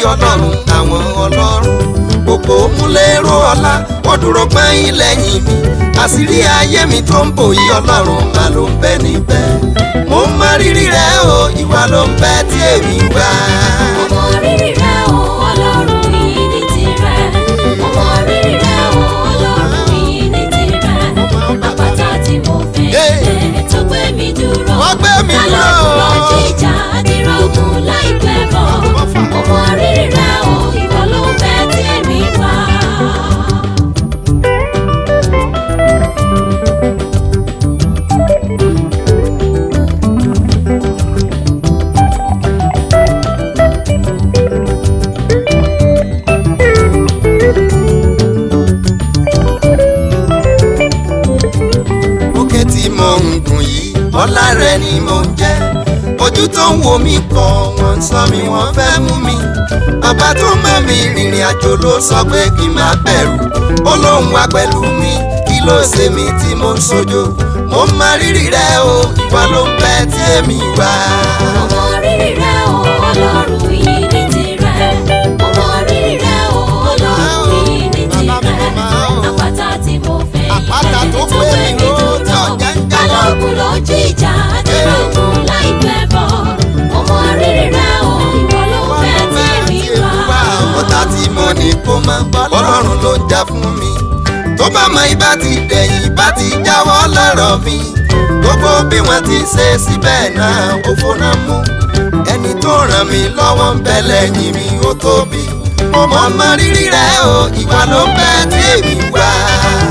ọlọ́run àwọn ọlọ́run òpó múlẹ́rọ ọlá wọ́n dúró pẹ́yìn lẹ́yìn mi àṣírí ayé mi tó ń bò yí ọlọ́run má ló ń bẹ níbẹ̀ mo ń mọ rírì rẹ o ìwà ló ń bẹ tí èmi wá. Ọmọ rírì rẹ o, Ọlọ́run yìí ní tirẹ̀. Ọmọ rírì rẹ o, Ọlọ́run yìí ní tirẹ̀. Àpáta tí mo fẹ́ lẹ̀ tó gbé mi dúró. Wọ́n gbé mi dúró. Alọ́kùn lọ jíjà dìrọ̀gùn láìpẹ́ bọ̀. Ọmọ rírì rẹ o, ìwọ ló ń bẹ tí èmi wá. òkè tí mo ń gùn yìí ọlá rẹ ni mo ń jẹ ojú tó ń wo mi kọ wọ́n ń sọ mi wọ́n fẹ́ mú mi bàbá tó mọ̀ mi rìnrìn àjò ló sọ pé kí n má bẹ̀rù ó lóun wá pẹ̀lú mi kí ló ṣe mí tí mo ń sojo mo ń mọ rírì rẹ o ìwà ló ń bẹ tí èmi wá. Ọmọ rírì rẹ o, Ọlọ́run yìí ní tirẹ̀. Ọmọ rírì rẹ o, Ọlọ́run yìí ní tirẹ̀. Àpáta tí mo fẹ́ Àpáta ilẹ̀ tó tó gbé gbé mi mi ró, dúró. jọ̀jẹ̀ ń jà lọ. Balógun ló jíjà dìrọ̀gùn láìpẹ́ bọ̀. Ọmọ rírì rẹ o, ìwọ ló fẹ́ tí èmi wá. ọ̀tá tí mo ní kó mọ ọlọ́run ló ń jà fún mi tó bá mọ ibà ti dẹ̀yìn bá ti jáwọ́ lọ́rọ̀ mi gbogbo bí wọ́n ti ṣe síbẹ̀ náà ó fóná mú ẹni tó ràn mí lọ́wọ́ ń bẹ lẹ́yìn mi ó tóbi mo mọ mọ rírì rẹ o ìwà ló ń bẹ tí èmi wá.